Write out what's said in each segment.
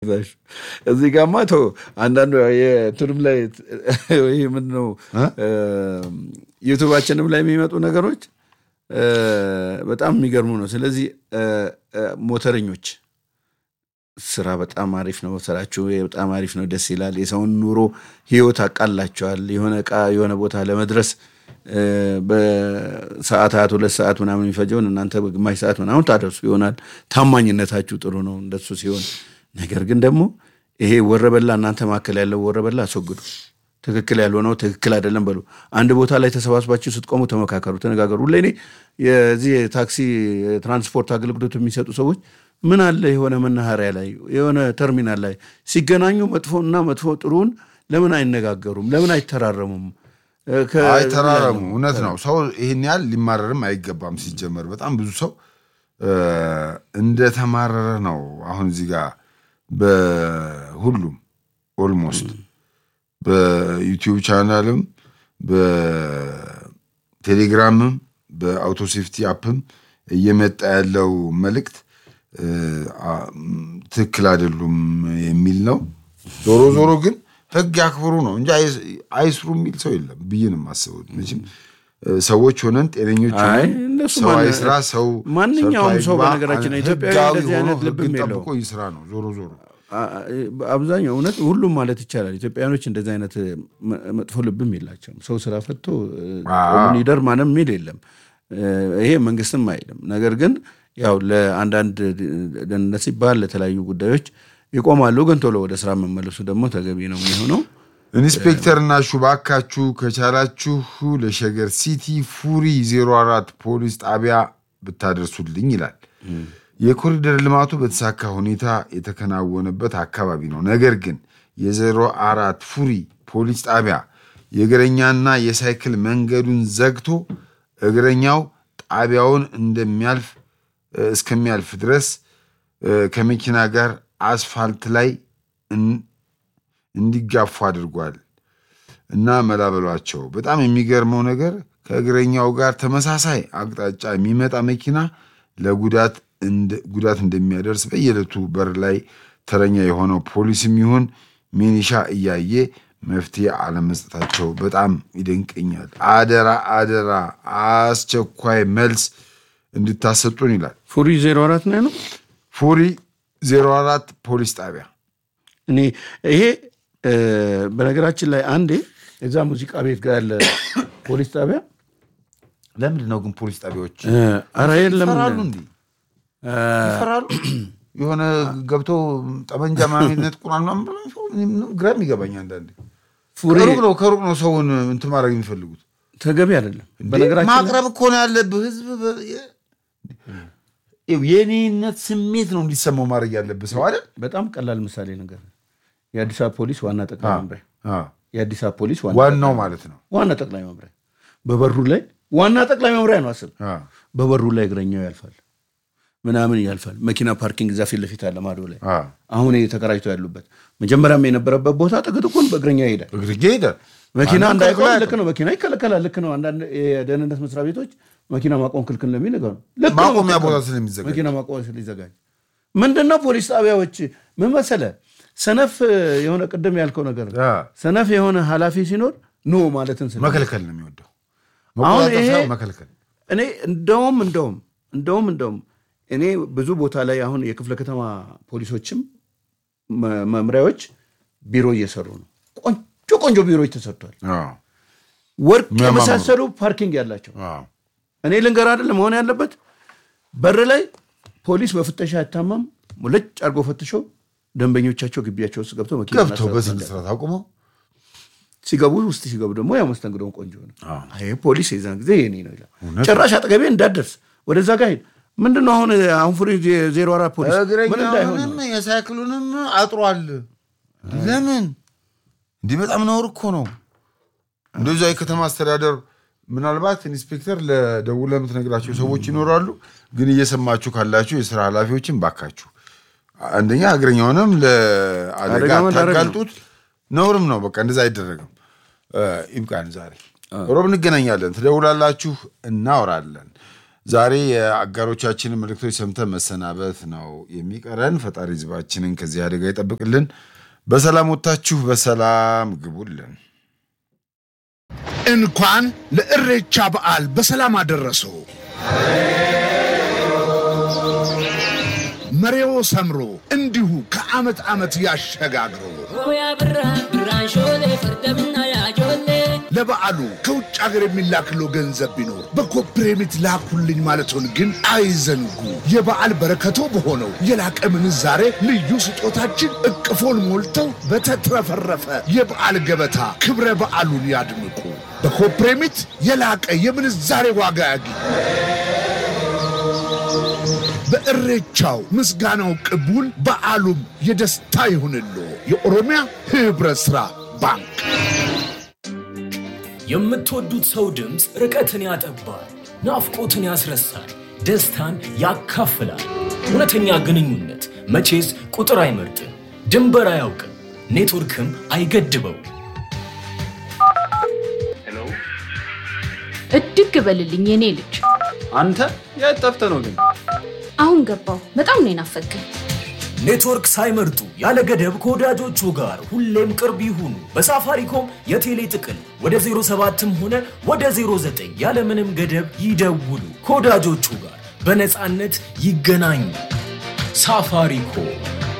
እዚህ ጋማ ተው አንዳንዱ የቱንም ላይ ይህ ምንድን ነው ዩቱባችንም ላይ የሚመጡ ነገሮች በጣም የሚገርሙ ነው። ስለዚህ ሞተረኞች ስራ በጣም አሪፍ ነው። ስራችሁ በጣም አሪፍ ነው፣ ደስ ይላል። የሰውን ኑሮ ህይወት አቃላቸዋል። የሆነ እቃ የሆነ ቦታ ለመድረስ በሰዓታት ሁለት ሰዓት ምናምን የሚፈጀውን እናንተ በግማሽ ሰዓት ምናምን ታደርሱ ይሆናል። ታማኝነታችሁ ጥሩ ነው እንደሱ ሲሆን ነገር ግን ደግሞ ይሄ ወረበላ እናንተ መካከል ያለው ወረበላ አስወግዱ። ትክክል ያልሆነው ትክክል አይደለም በሉ። አንድ ቦታ ላይ ተሰባስባችሁ ስትቆሙ ተመካከሩ፣ ተነጋገሩ። ሁሌ እኔ የዚህ የታክሲ ትራንስፖርት አገልግሎት የሚሰጡ ሰዎች ምን አለ የሆነ መናኸሪያ ላይ የሆነ ተርሚናል ላይ ሲገናኙ መጥፎና መጥፎ ጥሩን ለምን አይነጋገሩም? ለምን አይተራረሙም? አይተራረሙ። እውነት ነው። ሰው ይህን ያህል ሊማረርም አይገባም። ሲጀመር በጣም ብዙ ሰው እንደተማረረ ነው አሁን እዚህ ጋር በሁሉም ኦልሞስት በዩቲዩብ ቻናልም በቴሌግራምም በአውቶሴፍቲ አፕም እየመጣ ያለው መልእክት ትክክል አይደሉም የሚል ነው። ዞሮ ዞሮ ግን ሕግ ያክብሩ ነው እንጂ አይስሩ የሚል ሰው የለም ብዬ ነው የማስበው። መቼም ሰዎች ሆነን ጤነኞች ሰው አይስራ ሰው ማንኛውም ሰው በነገራችን ኢትዮጵያዊ እንደዚህ አይነት ልብም የለው ጠብቆ ይስራ ነው ዞሮ ዞሮ አብዛኛው እውነት ሁሉም ማለት ይቻላል ኢትዮጵያኖች እንደዚህ አይነት መጥፎ ልብም የላቸውም። ሰው ስራ ፈቶ ይደር ማንም የሚል የለም። ይሄ መንግስትም አይልም። ነገር ግን ያው ለአንዳንድ ደህንነት ሲባል ለተለያዩ ጉዳዮች ይቆማሉ። ግን ቶሎ ወደ ስራ መመለሱ ደግሞ ተገቢ ነው የሚሆነው። ኢንስፔክተርና ሹባካችሁ ከቻላችሁ ለሸገር ሲቲ ፉሪ 04 ፖሊስ ጣቢያ ብታደርሱልኝ ይላል። የኮሪደር ልማቱ በተሳካ ሁኔታ የተከናወነበት አካባቢ ነው። ነገር ግን የዜሮ አራት ፉሪ ፖሊስ ጣቢያ የእግረኛና የሳይክል መንገዱን ዘግቶ እግረኛው ጣቢያውን እንደሚያልፍ እስከሚያልፍ ድረስ ከመኪና ጋር አስፋልት ላይ እንዲጋፉ አድርጓል እና መላበሏቸው። በጣም የሚገርመው ነገር ከእግረኛው ጋር ተመሳሳይ አቅጣጫ የሚመጣ መኪና ለጉዳት ጉዳት እንደሚያደርስ በየዕለቱ በር ላይ ተረኛ የሆነው ፖሊስም ይሁን ሚኒሻ እያየ መፍትሄ አለመስጠታቸው በጣም ይደንቀኛል። አደራ አደራ አስቸኳይ መልስ እንድታሰጡን ይላል። ፉሪ ዜሮ አራት ነው ነው ፉሪ ዜሮ አራት ፖሊስ ጣቢያ እኔ ይሄ በነገራችን ላይ አንዴ እዛ ሙዚቃ ቤት ጋር ያለ ፖሊስ ጣቢያ ለምንድን ነው ግን ፖሊስ ጣቢያዎች ኧረ የለም ይፈራሉ እንዴ? ይፈራሉ። የሆነ ገብቶ ጠመንጃ ምናምን ይነጥቁናል ምናምን ብለው ግራም ይገባኝ አንዳንዴ። ከሩቅ ነው ከሩቅ ነው ሰውን እንትን ማድረግ የሚፈልጉት ተገቢ አይደለም። በነገራችን ማቅረብ እኮ ነው ያለብህ። ህዝብ የኔነት ስሜት ነው እንዲሰማው ማድረግ ያለብህ ሰው አይደል? በጣም ቀላል ምሳሌ ነገር የአዲስ አበባ ፖሊስ ዋና ጠቅላይ መምሪያ የአዲስ አበባ ፖሊስ ዋናው ማለት ነው ዋና ጠቅላይ መምሪያ በበሩ ላይ ዋና ጠቅላይ መምሪያ ነው። አስብ በበሩ ላይ እግረኛው ያልፋል ምናምን ያልፋል። መኪና ፓርኪንግ እዛ ፊት ለፊት አለ ማዶ ላይ አሁን ተከራጅተው ያሉበት መጀመሪያም የነበረበት ቦታ ጥቅጥቁን በእግረኛ ይሄዳል። እግርጌ ሄዳል። መኪና እንዳይቆም ልክ ነው። መኪና ይከለከላል። ልክ ነው። አንዳንድ የደህንነት መስሪያ ቤቶች መኪና ማቆም ክልክል ለሚል ነገር ነው። ልክ ነው። ማቆሚያ ቦታ ስለሚዘጋጅ መኪና ማቆሚያ ስለሚዘጋጅ ምንድን ነው ፖሊስ ጣቢያዎች ምን መሰለህ ሰነፍ የሆነ ቅድም ያልከው ነገር ሰነፍ የሆነ ኃላፊ ሲኖር ኖ ማለትን ስለ መከልከል ነው የሚወደው። አሁን ይሄ መከልከል እኔ እንደውም እንደውም እንደውም እንደውም እኔ ብዙ ቦታ ላይ አሁን የክፍለ ከተማ ፖሊሶችም መምሪያዎች ቢሮ እየሰሩ ነው። ቆንጆ ቆንጆ ቢሮዎች ተሰርቷል። ወርቅ የመሳሰሉ ፓርኪንግ ያላቸው እኔ ልንገር አይደለም መሆን ያለበት በር ላይ ፖሊስ በፍተሻ አይታማም። ሙልጭ አድርጎ ፈትሾ ደንበኞቻቸው ግቢያቸው ውስጥ ገብተው መኪና ገብተው በስነ ስርዓት አቁመው ሲገቡ ውስጥ ሲገቡ ደግሞ ያው መስተንግዶውን ቆንጆ ነው። ይሄ ፖሊስ የዛን ጊዜ የኔ ነው ይላል። ጭራሽ አጠገቤ እንዳደርስ ወደዛ ጋር ሄድ ምንድን ነው አሁን አሁን ፍሪ ዜሮ አራት ፖሊስ ምን እንዳይሆን እግረኛውንም የሳይክሉንም አጥሯል። ለምን እንዲህ በጣም ነውር እኮ ነው። እንደዛ የከተማ አስተዳደር ምናልባት ኢንስፔክተር ለደውለህ የምትነግራቸው ሰዎች ይኖራሉ። ግን እየሰማችሁ ካላችሁ የስራ ኃላፊዎችን ባካችሁ አንደኛ እግረኛውንም ለአደጋ አደጋ መዳረግ ነው። ታጋልጡት። ነውርም ነው። በቃ እንደዛ አይደረግም። ይብቃን። ዛሬ ሮብ እንገናኛለን። ትደውላላችሁ፣ እናወራለን። ዛሬ የአጋሮቻችንን መልእክቶች ሰምተን መሰናበት ነው የሚቀረን። ፈጣሪ ህዝባችንን ከዚህ አደጋ ይጠብቅልን። በሰላም ወጥታችሁ በሰላም ግቡልን። እንኳን ለእሬቻ በዓል በሰላም አደረሰው። መሬዎ ሰምሮ እንዲሁ ከዓመት ዓመት ያሸጋግረው። ሆያ ብራ ብራን ሾሌ ፈርደምና ያጆሌ ለበዓሉ ከውጭ ሀገር የሚላክለው ገንዘብ ቢኖር በኮፕሬሚት ላኩልኝ ማለቶን ግን አይዘንጉ። የበዓል በረከቶ በሆነው የላቀ ምንዛሬ ልዩ ስጦታችን እቅፎን ሞልተው በተትረፈረፈ የበዓል ገበታ ክብረ በዓሉን ያድምቁ። በኮፕሬሚት የላቀ የምንዛሬ ዋጋ ያግኙ። በእሬቻው ምስጋናው ቅቡል፣ በዓሉም የደስታ ይሁንሎ። የኦሮሚያ ህብረት ሥራ ባንክ የምትወዱት ሰው ድምፅ ርቀትን ያጠባል፣ ናፍቆትን ያስረሳል፣ ደስታን ያካፍላል። እውነተኛ ግንኙነት መቼስ ቁጥር አይመርጥም፣ ድንበር አያውቅም፣ ኔትወርክም አይገድበው። እድግ በልልኝ የኔ ልጅ። አንተ የት ጠፍተህ ነው ግን? አሁን ገባው። በጣም ነው የናፈቀኝ። ኔትወርክ ሳይመርጡ ያለ ገደብ ከወዳጆቹ ጋር ሁሌም ቅርብ ይሁኑ። በሳፋሪኮም የቴሌ ጥቅል ወደ 07ም ሆነ ወደ 09 ያለምንም ገደብ ይደውሉ። ከወዳጆቹ ጋር በነፃነት ይገናኙ። ሳፋሪኮም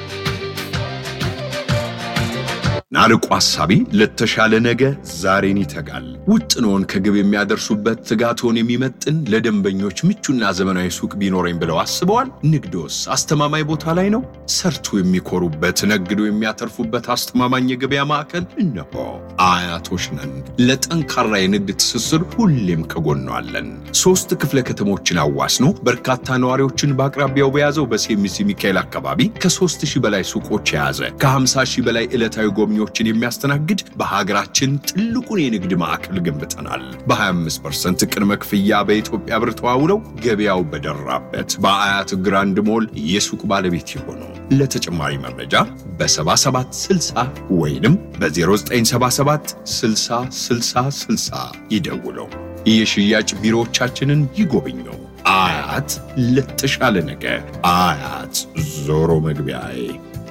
ናርቆ ሐሳቢ ለተሻለ ነገ ዛሬን ይተጋል። ውጥኖን ከግብ የሚያደርሱበት ትጋቶን የሚመጥን ለደንበኞች ምቹና ዘመናዊ ሱቅ ቢኖረኝ ብለው አስበዋል? ንግዶስ አስተማማኝ ቦታ ላይ ነው? ሰርቶ የሚኮሩበት ነግዶ የሚያተርፉበት አስተማማኝ የገበያ ማዕከል እነሆ። አያቶች ነን። ለጠንካራ የንግድ ትስስር ሁሌም ከጎኗለን። ሶስት ክፍለ ከተሞችን አዋስኖ በርካታ ነዋሪዎችን በአቅራቢያው በያዘው በሴሚሲ ሚካኤል አካባቢ ከሦስት ሺህ በላይ ሱቆች የያዘ ከ50 ሺህ በላይ ዕለታዊ ጎብኚዎችን የሚያስተናግድ በሀገራችን ትልቁን የንግድ ማዕከል ገንብተናል። በ25% ቅድመ ክፍያ በኢትዮጵያ ብር ተዋውለው ገበያው በደራበት በአያት ግራንድ ሞል የሱቅ ባለቤት የሆኑ ለተጨማሪ መረጃ በ7760 ወይንም በ0977 60 60 60 ይደውለው። የሽያጭ ቢሮዎቻችንን ይጎብኙ። አያት ለተሻለ ነገ። አያት ዞሮ መግቢያዬ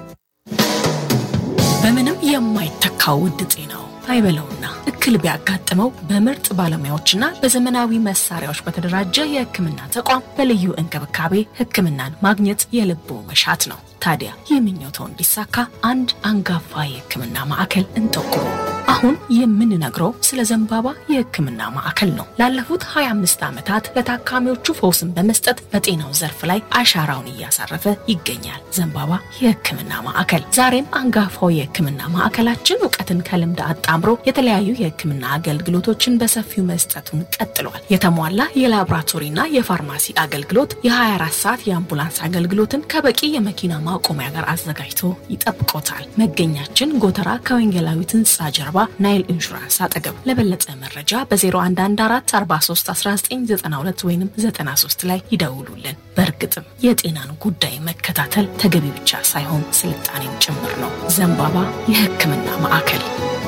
በምንም የማይተካው ውድ ጤናው አይበለውና እክል ቢያጋጥመው በምርጥ ባለሙያዎችና በዘመናዊ መሳሪያዎች በተደራጀ የሕክምና ተቋም በልዩ እንክብካቤ ሕክምናን ማግኘት የልቦ መሻት ነው። ታዲያ ይህ ምኞቶ እንዲሳካ አንድ አንጋፋ የሕክምና ማዕከል እንጠቁሙ። አሁን የምንነግረው ስለ ዘንባባ የሕክምና ማዕከል ነው። ላለፉት 25 ዓመታት ለታካሚዎቹ ፈውስን በመስጠት በጤናው ዘርፍ ላይ አሻራውን እያሳረፈ ይገኛል። ዘንባባ የሕክምና ማዕከል ዛሬም አንጋፋው የሕክምና ማዕከላችን እውቀትን ከልምድ አጣምሮ የተለያዩ የሕክምና አገልግሎቶችን በሰፊው መስጠቱን ቀጥሏል። የተሟላ የላቦራቶሪና የፋርማሲ አገልግሎት፣ የ24 ሰዓት የአምቡላንስ አገልግሎትን ከበቂ የመኪና ማቆሚያ ጋር አዘጋጅቶ ይጠብቆታል። መገኛችን ጎተራ ከወንጌላዊት ሕንፃ ጀርባ ናይል ኢንሹራንስ አጠገብ። ለበለጠ መረጃ በ0114431992 ወይም 93 ላይ ይደውሉልን። በእርግጥም የጤናን ጉዳይ መከታተል ተገቢ ብቻ ሳይሆን ስልጣኔም ጭምር ነው። ዘንባባ የሕክምና ማዕከል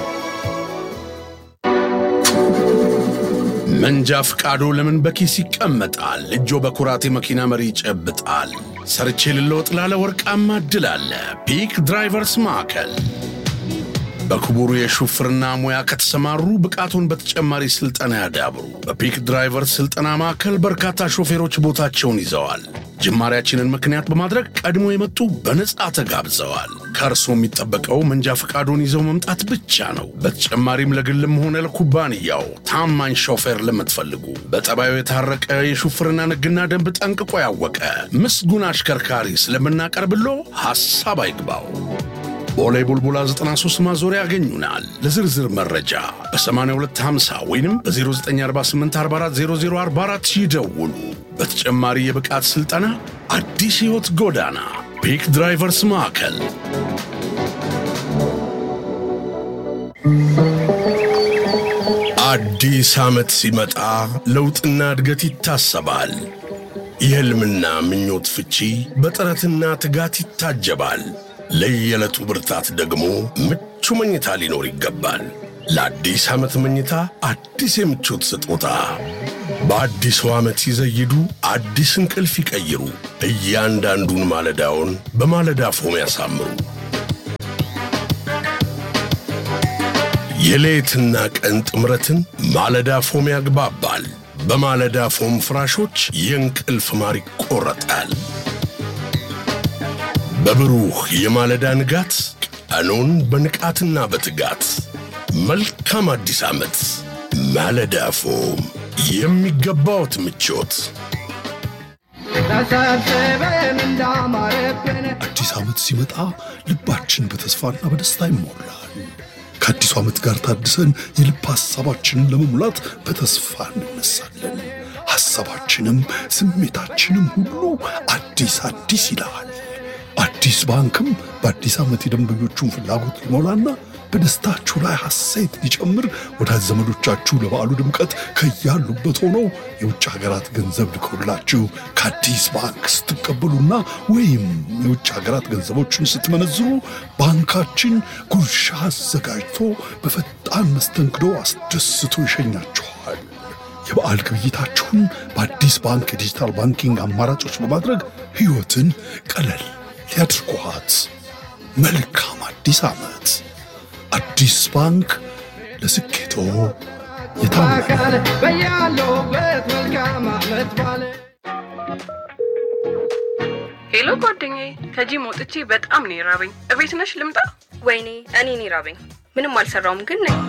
መንጃ ፍቃዶ ለምን በኪስ ይቀመጣል? እጆ በኩራት የመኪና መሪ ይጨብጣል። ሰርቼ ልለወጥ ላለ ወርቃማ እድል አለ። ፒክ ድራይቨርስ ማዕከል በክቡሩ የሹፍርና ሙያ ከተሰማሩ ብቃቱን በተጨማሪ ስልጠና ያዳብሩ። በፒክ ድራይቨርስ ስልጠና ማዕከል በርካታ ሾፌሮች ቦታቸውን ይዘዋል። ጅማሪያችንን ምክንያት በማድረግ ቀድሞ የመጡ በነፃ ተጋብዘዋል። ከእርሶ የሚጠበቀው መንጃ ፈቃዶን ይዘው መምጣት ብቻ ነው። በተጨማሪም ለግልም ሆነ ለኩባንያው ታማኝ ሾፌር ለምትፈልጉ በጠባዩ የታረቀ የሹፍርና ሕግና ደንብ ጠንቅቆ ያወቀ ምስጉን አሽከርካሪ ስለምናቀርብሎ ሐሳብ አይግባው። ቦሌ ቡልቡላ 93 ማዞሪያ ያገኙናል። ለዝርዝር መረጃ በ8250 ወይም በ0948440044 ይደውሉ። በተጨማሪ የብቃት ሥልጠና አዲስ ሕይወት ጎዳና ፒክ ድራይቨርስ ማዕከል አዲስ ዓመት ሲመጣ ለውጥና እድገት ይታሰባል። የሕልምና ምኞት ፍቺ በጥረትና ትጋት ይታጀባል። ለየዕለቱ ብርታት ደግሞ ምቹ መኝታ ሊኖር ይገባል። ለአዲስ ዓመት መኝታ አዲስ የምቾት ስጦታ በአዲሱ ዓመት ሲዘይዱ አዲስ እንቅልፍ ይቀይሩ። እያንዳንዱን ማለዳውን በማለዳ ፎም ያሳምሩ። የሌትና ቀን ጥምረትን ማለዳ ፎም ያግባባል። በማለዳ ፎም ፍራሾች የእንቅልፍ ማር ይቆረጣል። በብሩህ የማለዳ ንጋት ቀኑን በንቃትና በትጋት መልካም አዲስ ዓመት። ማለዳ ፎም የሚገባዎት ምቾት አዲስ ዓመት ሲመጣ ልባችን በተስፋና በደስታ ይሞላል። ከአዲሱ ዓመት ጋር ታድሰን የልብ ሐሳባችንን ለመሙላት በተስፋ እንነሳለን። ሐሳባችንም ስሜታችንም ሁሉ አዲስ አዲስ ይላል። አዲስ ባንክም በአዲስ ዓመት የደንበኞቹን ፍላጎት ሊሞላና በደስታችሁ ላይ ሐሴት ሊጨምር ወዳጅ ዘመዶቻችሁ ለበዓሉ ድምቀት ከያሉበት ሆነው የውጭ ሀገራት ገንዘብ ልከውላችሁ ከአዲስ ባንክ ስትቀበሉና ወይም የውጭ ሀገራት ገንዘቦችን ስትመነዝሩ ባንካችን ጉርሻ አዘጋጅቶ በፈጣን መስተንግዶ አስደስቶ ይሸኛችኋል። የበዓል ግብይታችሁን በአዲስ ባንክ የዲጂታል ባንኪንግ አማራጮች በማድረግ ሕይወትን ቀለል ሊያድርጓት። መልካም አዲስ ዓመት! አዲስ ባንክ ለስኬቶ የታመነ ሄሎ ጓደኛዬ፣ ከጂም ወጥቼ በጣም ነው የራበኝ። እቤት ነሽ ልምጣ? ወይኔ እኔን ይራበኝ። ምንም አልሰራውም ግን ነኝ።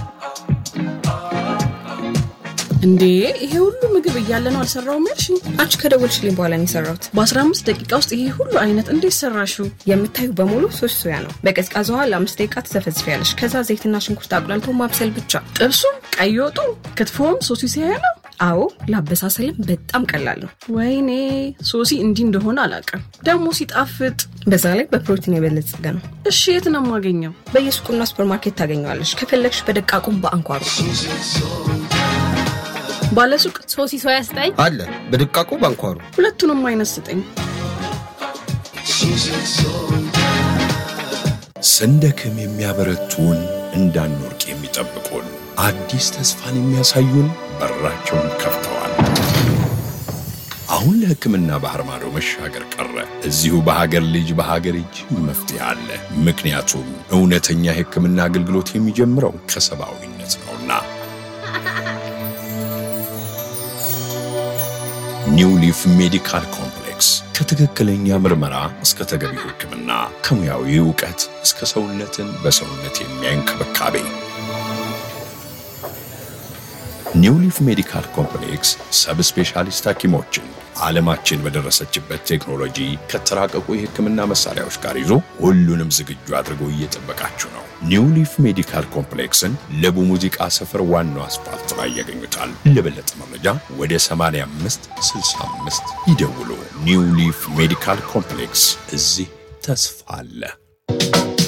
እንዴ ይሄ ሁሉ ምግብ እያለ ነው አልሰራውም ያልሽኝ? አንቺ ከደወልሽልኝ በኋላ ነው የሰራሁት። በ15 ደቂቃ ውስጥ ይሄ ሁሉ አይነት እንዴት ሰራሽው? የምታዩ በሙሉ ሶስት ሶያ ነው። በቀዝቃዛ ውሃ ለአምስት ደቂቃ ትዘፈዝፊያለሽ። ከዛ ዘይትና ሽንኩርት አቁላልቶ ማብሰል ብቻ። ጥብሱም፣ ቀይ ወጡ፣ ክትፎም ሶሲ ሲያያ ነው። አዎ ለአበሳሰልም በጣም ቀላል ነው። ወይኔ ሶሲ እንዲህ እንደሆነ አላውቅም። ደግሞ ሲጣፍጥ፣ በዛ ላይ በፕሮቲን የበለጸገ ነው። እሺ የት ነው የማገኘው? በየሱቁና ሱፐርማርኬት ታገኘዋለሽ። ከፈለግሽ በደቃቁም በአንኳሩ ባለሱቅ ሶሲ ሶያ ስጠኝ አለ በድቃቁ ባንኳሩ ሁለቱንም አይነት ስጠኝ። ስንደክም የሚያበረቱን እንዳንወርቅ የሚጠብቁን አዲስ ተስፋን የሚያሳዩን በራቸውን ከፍተዋል። አሁን ለሕክምና ባህር ማዶ መሻገር ቀረ። እዚሁ በሀገር ልጅ በሀገር እጅ መፍትሄ አለ። ምክንያቱም እውነተኛ የሕክምና አገልግሎት የሚጀምረው ከሰብአዊነት ነውና። ኒው ሊፍ ሜዲካል ኮምፕሌክስ ከትክክለኛ ምርመራ እስከ ተገቢው ሕክምና ከሙያዊ እውቀት እስከ ሰውነትን በሰውነት የሚያይ እንክብካቤ ኒው ሊፍ ሜዲካል ኮምፕሌክስ ሰብ ስፔሻሊስት ሐኪሞችን ዓለማችን በደረሰችበት ቴክኖሎጂ ከተራቀቁ የሕክምና መሳሪያዎች ጋር ይዞ ሁሉንም ዝግጁ አድርጎ እየጠበቃችሁ ነው። ኒው ሊፍ ሜዲካል ኮምፕሌክስን ለቡ ሙዚቃ ሰፈር ዋናው አስፋልት ላይ ያገኙታል። ለበለጠ መረጃ ወደ 85 65 ይደውሉ። ኒው ሊፍ ሜዲካል ኮምፕሌክስ እዚህ ተስፋ አለ።